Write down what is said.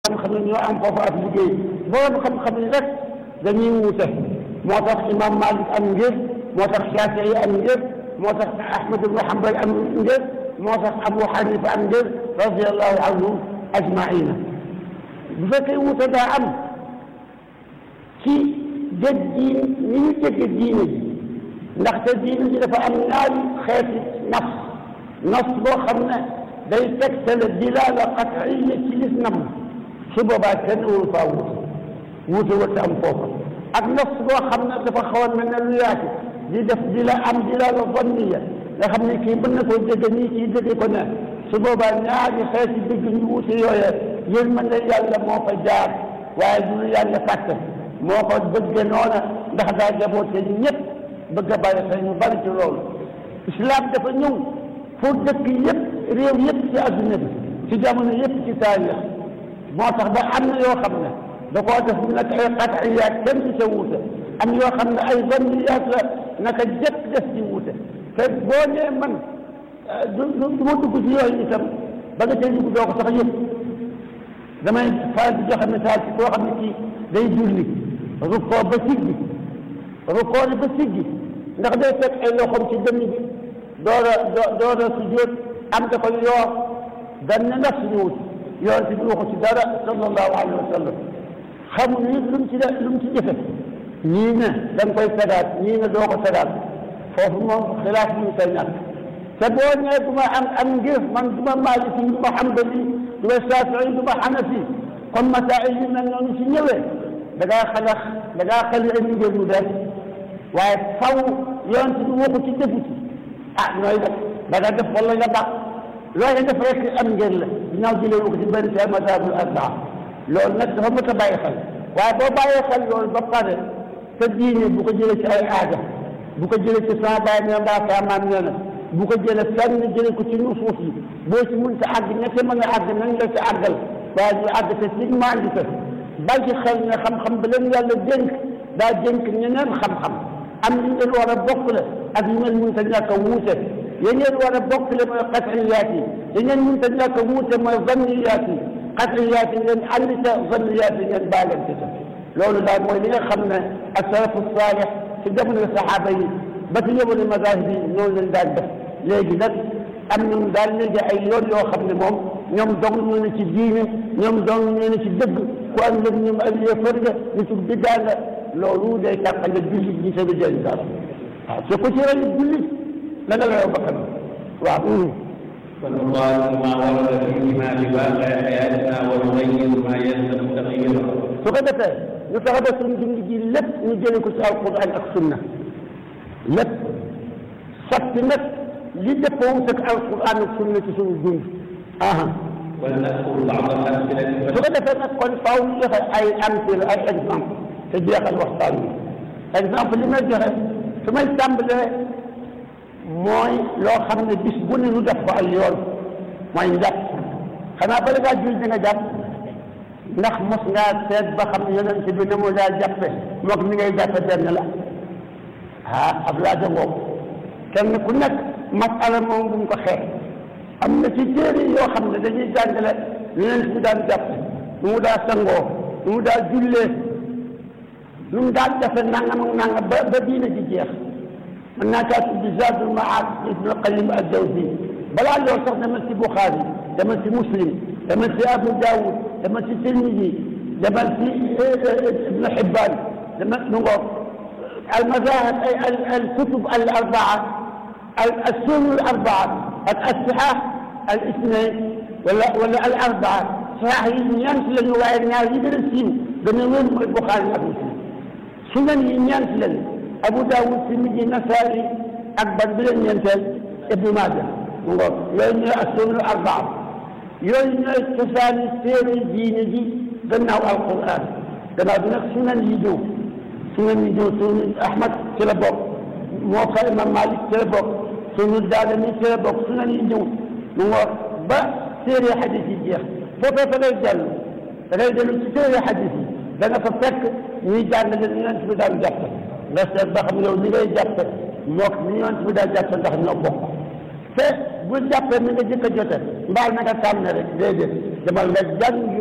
xam-xam ne ñoo am foofu ak liggéey borom xam-xam yi rek dañuy wuute moo tax imam Malik am ngir moo tax Shafii am ngir moo tax Ahmad ibn Hanbal am ngir moo tax Abu Hanifa am ngir radiallahu anhum ajmaina bu fekkee wuute daa am ci dégg diin ni ñu dégg diine ji ndaxte diine ji dafa am ñaari xeeti nas nas boo xam ne day tegtale dilaala qat'iya ci lislam su boobaa kenn wul faa wuute wuute wut am foofa ak nas boo xam ne dafa xaw a mel ne lu yaatu di def di la am dilaala zanniya nga xam ne kii mën na koo dégg nii kii dégg ko ne su boobaa ñaari xeeti dégg ñu wuute yooyee yërmande yàlla moo fa jaar waaye du yàlla fàtte moo ko bëgge noona ndax daa jaboote ñëpp bëgg a bàyyi xel ñu bari ci loolu islam dafa ñëw pour dëkk yëpp réew yëpp ci adduna bi ci jamono yëpp ci taarix moo tax ba am na yoo xam ne da koo def mu nekk ay qat'iyaat kenn du ca wuute am yoo xam ne ay zanniyaat la naka jëkk def ci wuute te boo nee man du du ma dugg ci yooyu itam ba nga cay dugg doo ko sax yëpp damay faral di joxe misaal ci koo xam ne kii day julli rukkoo ba siggi rukkoo ni ba siggi ndax day fekk ay loxoom ci dënn bi door a door a sujjóot am da koy yoor dan ne ndax suñu wut yoon ci bi waxu ci dara sallallahu alayhi wa sallam xamul nit lu mu ci def lu mu ci jëfe ñii ne da nga koy sadaat ñii ne doo ko sadaat foofu moom xilaaf ñu koy ñàkk te boo ñëwee du ma am am ngir man du ma maaliki du ma xambali du ma safii du ma xanafi comme masail yi mel noonu ci ñëwee da ngaa xalax da ngaa xali indi ngir mu def waaye faw yoon ci du waxu ci defu ci ah nooy def da nga def wala nga baax loolu def rek am ngir la ginnaaw jëlee ko ci benn ci mazhabul arbaa loolu nag dafa mën a bàyyi xel waaye boo bàyyee xel loolu ba pare sa diine bu ko jëlee ci ay aada bu ko jëlee ci sama baay nee mbaa sama maam nee na bu ko jëlee fenn jëlee ko ci nusuus yi boo ci mënta àgg ñette mën a àgg nañ la ci àggal waaye ñu àgg te ci maandi te bàyyi xel ne xam-xam ba leen yàlla dénk daa dénk ñeneen xam-xam am li ngeen war a bokk la ak yi ngeen mënta ñàkk a wuute yi ngeen war a bokk la mooy qat'iyaat yi yi ngeen mënta ñàkk a wuute mooy zanniyaat yi qat'iyaat yi ngeen ànd ca zanniyaat yi ngeen baalante ca loolu daal mooy li nga xam ne as-salafu saalih ci jamono saxaaba yi ba ci jamono mazahib yi noonu leen daan def léegi nag am nañu daal léegi ay yoon yoo xam ne moom ñoom dong ñu ne ci diine ñoom dong ñu ne ci dëgg ku am lëg ñoom ay yéefar nga nitu biddaa nga loolu day tàqale jullit ñi sa du jëriñ dara waaw te ku ci rey jullit la nga layoo bakkan waaw فالله ما ورد فيهما بواقع حياتنا ونغير ما يلزم تغييره su ko defee ñu fexe ba suñu dund gi lépp ñu jële ko ci alquran ak sunna lépp sotti nag li dëppoo ak alquran ak sunna ci suñu dund aha ولنذكر بعض الأمثلة su ko defee nag kon faaw ñu joxe ay amthila ay exemple te jeexal waxtaan wi exemple li may joxe su may tàmbalee mooy loo xam ne bis bu ne ñu def ko ay yoon mooy njàpp xanaa bala ngaa julli di nga jàpp ndax mos ngaa seet ba xam yonent bi ne mu daa jàppe moog mi ngay jàppe benn la ah ab laaja boobu kenn ku nekk masala moom bu ñu ko xeex am na ci téere yoo xam ne dañuy jàngale yonent bi daan jàpp nu mu daa sangoo nu mu daa jullee nu mu daan defe nangam ak nangam ba ba diina ji jeex mën naa kaa tudd Zaadul Maad Ibn Qayyim ad-Dawsi balaa loolu sax demal ci Buxaari demal ci Muslim demal ci Abu Daawud demal ci Tirmidi demal ci Ibn Hibbaan demal nu ngoog al mazahib ay al al kutub al arbaa al as-sunna al arbaa ak as-sihah al ithnayn wala wala al arbaa sahih yi ñeent lañu waaye ñaar yi gën a siiw gën a wér mooy Buxaari ak Muslim sunan yi ñeent lañu Abu Daawud Tirmidi Nasaa'i ak ban bi leen ñeenteel Ibnu Maaja mu ngoog yooyu ñooy as-sunna al arbaa yooyu ñooy cosaani téere diine ji gannaaw alquran gannaaw bi nag sunan yi ñëw sunan yi ñëw sunan Ahmad ci la bokk moo fa imam Malik ci la bokk sunan Daarimi ci la bokk sunan yi ñëw mu ngoog ba téere xadis yi jeex foofee fa ngay dellu da ngay dellu ci téere xadis yi da nga fa fekk ñuy jàngale ni yonent bi daan jàpp nga seet ba xam yow ni ngay jàpp mook ni yonent bi daan jàpp ndax ñoo bokk te bu jàppee mi nga jëkk a jote mbaal na nga tànn rek déedéet demal nga jàng